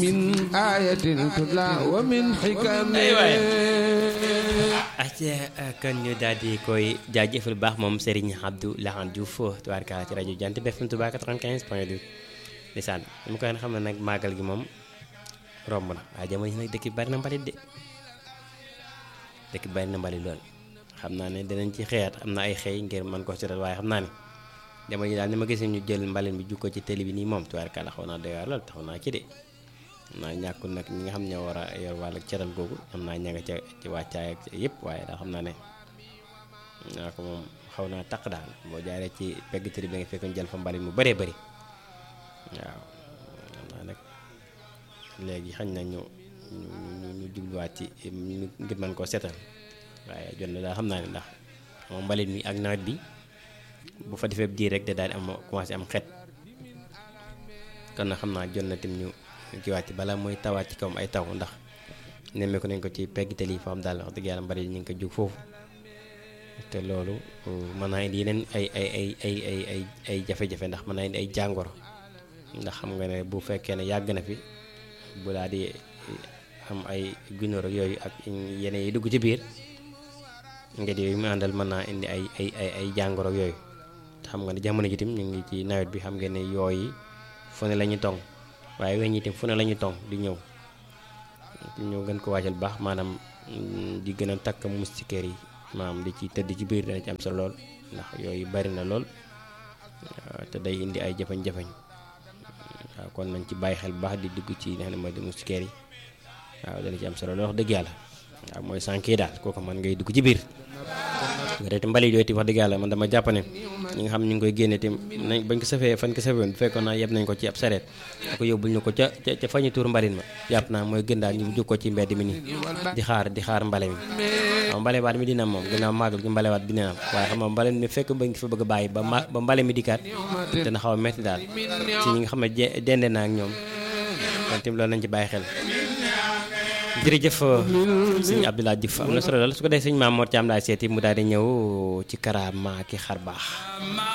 من آية تتلى ومن حكم acca kon ñu daal di koy jaajëfal baax moom Serigne Abdou Lahad Diouf tubaarkalla ci rajo Jant bi FM Touba 95 point 2 ndeysaan mu koy xam ne nag màggal gi moom romb na waaye jamono ji nag dëkk bi bari na mbalit de dëkk bi bari na mbalit lool xam naa ne dinañ ci xëyaat am na ay xëy ngir mën ko seetal waaye xam naa ne jamono ji daal ni ma gisee ñu jël mbalit bi jukko ci télé bi nii moom tubaarkalla xaw naa doy waar lool taxaw naa ci de xam naa ñàkkul nag ñi nga xam ñoo war a yor wàllu cetal googu xam naa ña nga ca ci wàccaay ak yëpp waaye daal xam naa ne naa ko moom xaw naa taq daal boo jaaree ci pegg tëri bi nga fekk ñu jël fa mbalit mu bëree bëri waaw xam naa nag léegi xañ na ñu ñu ñu jubluwaat ci ngir mën koo setal waaye jot na daal xam naa ne ndax moom mbalit mi ak nawet bi bu fa defee diir rek da daal di am commencé am xet kon nag xam naa jot na tim ñu ci wàcc balaa mooy tawaat ci kawam ay taw ndax nemmeeku nañ ko ci pegg tali fa am daal wax dëgg yàlla mbari ñu ngi ko jug foofu te loolu mën naa indi yeneen ay ay ay ay ay ay ay jafe-jafe ndax mën naa indi ay jàngoro ndax xam nga ne bu fekkee ne yàgg na fi bu daal di am ay gunóor ak yooyu ak yeneen yi dugg ci biir ngeen yooyu mu àndal mën naa indi ay ay ay ay jàngoro ak yooyu te xam nga ne jamono ji tim ñu ngi ci nawet bi xam ngeen ne yooyu fu ne la ñuy tong waaye weñ itam fu ne la ñuy tong di ñëw ñëw gën ko waajal baax maanaam di gën a takk moustiquaire yi maanaam di ci tëdd ci biir dana ci am sa lool ndax yooyu bari na lool te day indi ay jafañ-jafañ waaw kon nañ ci bàyyi xel bu baax di dugg ci li nga xam ne mooy di moustiquaire yi waaw dana ci am sa lool wax dëgg yàlla waaw mooy sànq yi daal kooku man ngay dugg ci biir te mbalit yooyu ti wax dëgg yàlla man dama jàpp ne ñi nga xam ñu ngi koy génne te nañ bañ ko safee fan ko safee woon bu fekkoon naa yeb nañ ko ci ab sareet ko yóbbul ñu ko ca ca fa ñu tuur mbalit ma jàpp naa mooy gën daal ñu jóg ko ci mbedd mi nii di xaar di xaar mbale mi waaw mbalewaat mi dina am moom gannaaw màggal gi mbalewaat bi dina am waaye xam nga mbale mi fekk ba ngi fa bëgg a bàyyi ba ma ba mbale mi dikkaat dina xaw a metti daal ci ñi nga xam ne dende naa ak ñoom kon tim loolu nañ ci bàyyi xel jërëjëf sëñ Abdoulaye Diouf am na solo lool su ko defee sëñ Maam Mor Thiam laay seeti mu daal di ñëw ci karaama ki xar baax